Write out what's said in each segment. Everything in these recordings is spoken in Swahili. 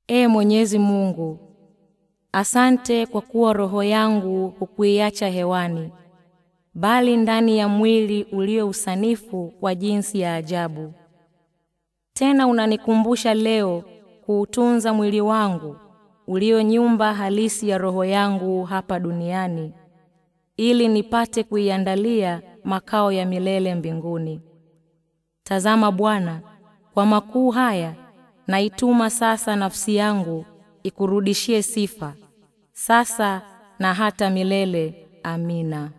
Ee Mwenyezi Mungu, asante kwa kuwa roho yangu hukuiacha hewani, bali ndani ya mwili ulio usanifu wa jinsi ya ajabu. Tena unanikumbusha leo kuutunza mwili wangu ulio nyumba halisi ya roho yangu hapa duniani, ili nipate kuiandalia makao ya milele mbinguni. Tazama Bwana, kwa makuu haya naituma sasa nafsi yangu ikurudishie sifa, sasa na hata milele. Amina.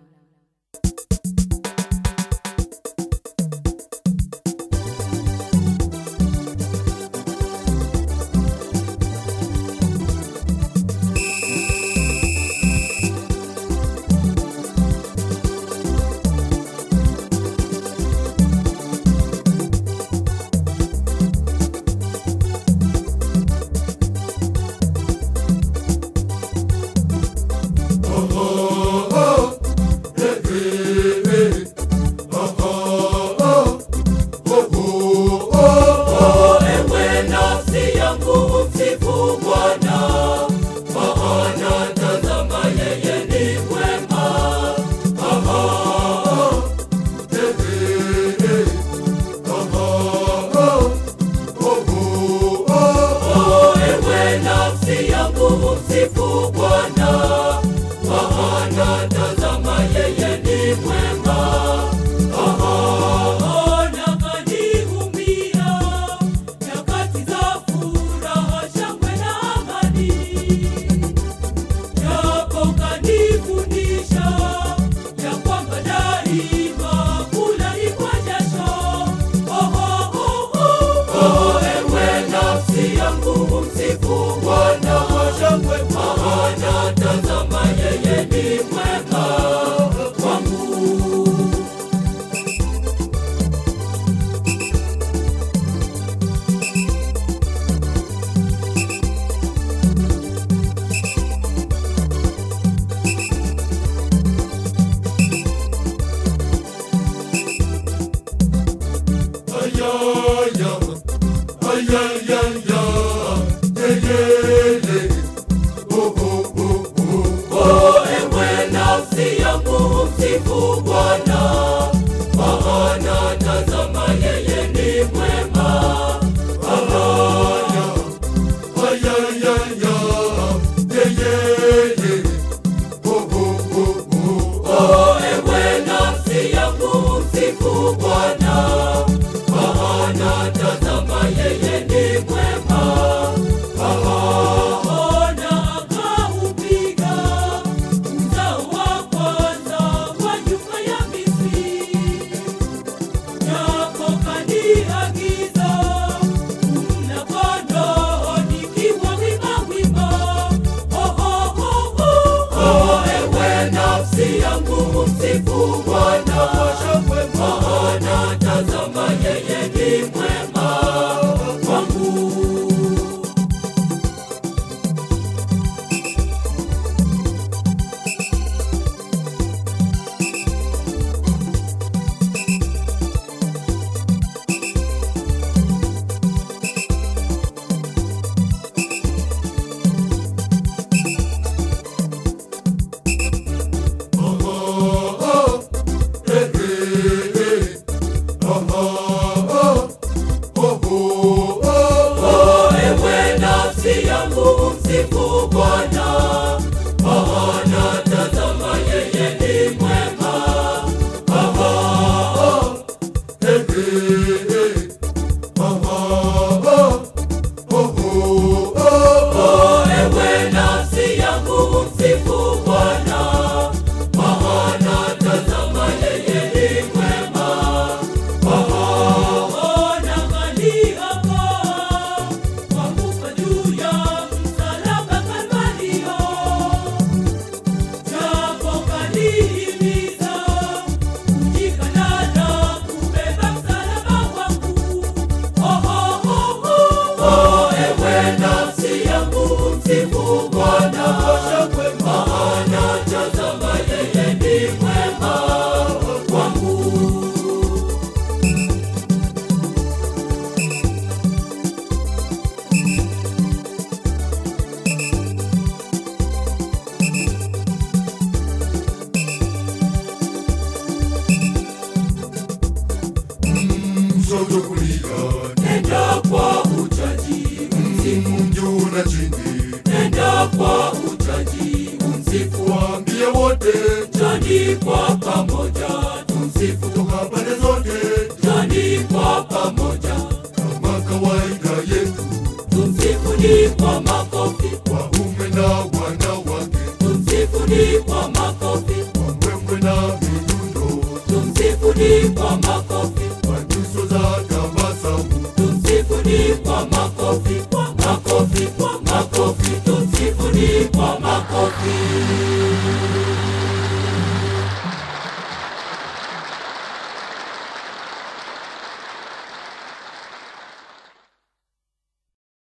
Njoni kwa pamoja, tumsifu Toka pande zote njoni kwa pamoja, kama kawaida yetu, tumsifuni kwa makofi, waume na wanawake, tumsifuni kwa makofi, kwa mbwembwe na midundo, tumsifuni kwa makofi, kwa nyuso za tabasamu, tumsifuni kwa makofi, kwa makofi, kwa makofi, tumsifuni kwa makofi.